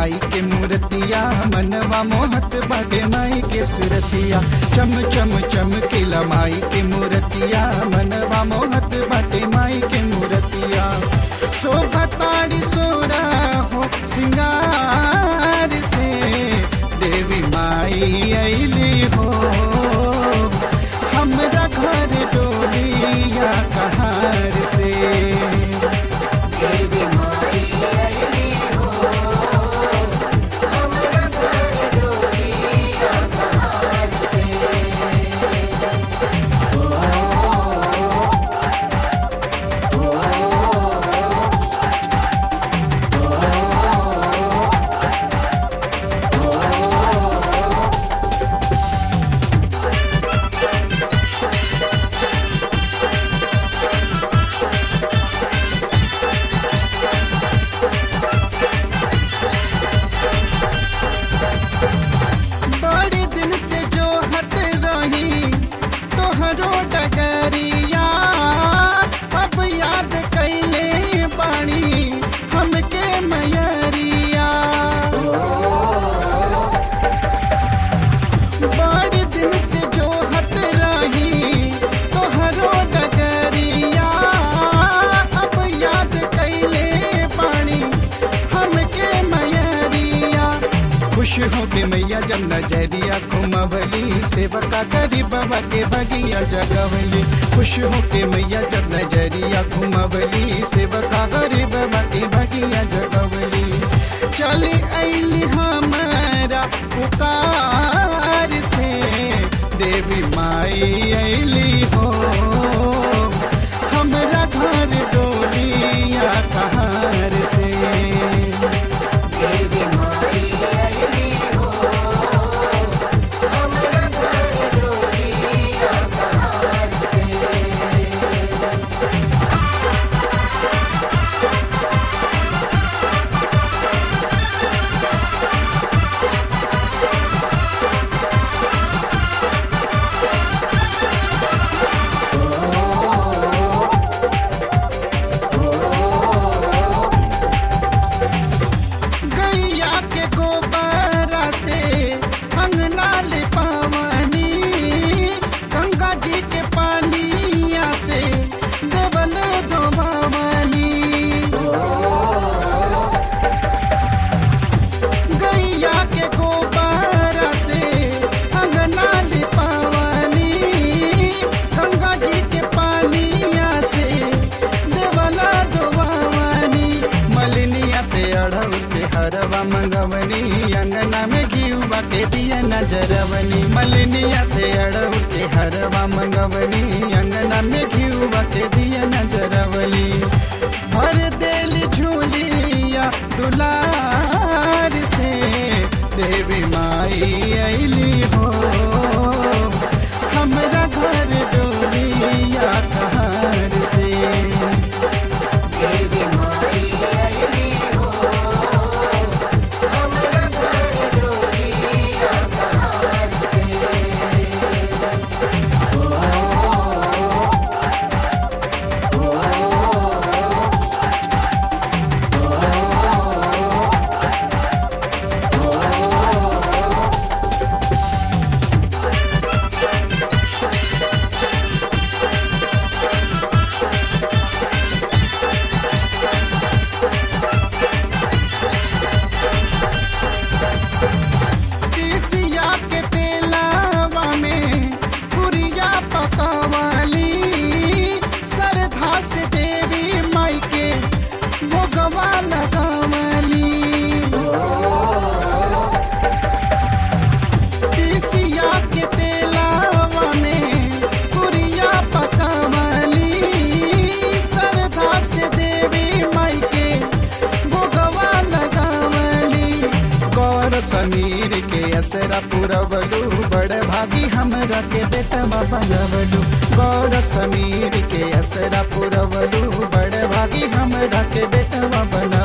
माई के मूर्तिया मनवा मोहत बाटे माई के सुरतिया चम चम चम केला माई के मूर्तिया मनवा मोहत बाटे माई के मूर्तिया शोभा ताड़ी सोरा हो सिंगार से देवी माई अली हो हमरा घर डोलिया कहार से देवी माई अली हो हमरा घर डोलिया कहार से बड़ी दिन से जो हत रही तोहरो डगरिया अब याद कैले बाणी हमके मयरिया बड़ी दिन से जो हत रही तोहरो डगरिया अब याद कैले बाणी हमके मयरिया खुश हो के मैया जब नजरिया घुमवली सेवका करी बाबा के बगिया जगवली खुश हो के मैया जब नजरिया घुमवली सेवका करी बाबा के बगिया जगवली चली अली हमारा पुकार से देवी माई अली हो हमरा घर डोलिया कहार से देवी माई अली हो हमरा घर डोलिया कहार से गैया के गोबरा से अंगना ले पावनी गंगा जी के पानिया से देवल धोबावनी गैया के गोबरा से अंगना ले पावनी गंगा जी के पानिया से देवला धोबावनी मलिनिया से अढ़ऊ के हरवा मंगवनी अंगना में घीवा के दिया नजरवनी मलिनिया से अढ़ऊ के हरवा मंगवनी अंगना में घीवा के दिया नजरवली भर देल झूलिया दुलार से देवी माई अली हो हमरा घर डोलिया कहार से देवी माई अली हो हमरा घर डोलिया कहार से तीसिया के तेलावा में पुरिया पकावाली सरधा से देवी माई के भोगवा लगावली तीसिया के तेलावा में पुरिया पकावाली सरधा से देवी माई के भोगवा लगावली गौर समीर के असरा पुरवलू बड़ भागी हमरा के बेटवा बनवलू गौर समीर के असरा पुरवलू बड़ भागी हमरा के बेटवा बनवलू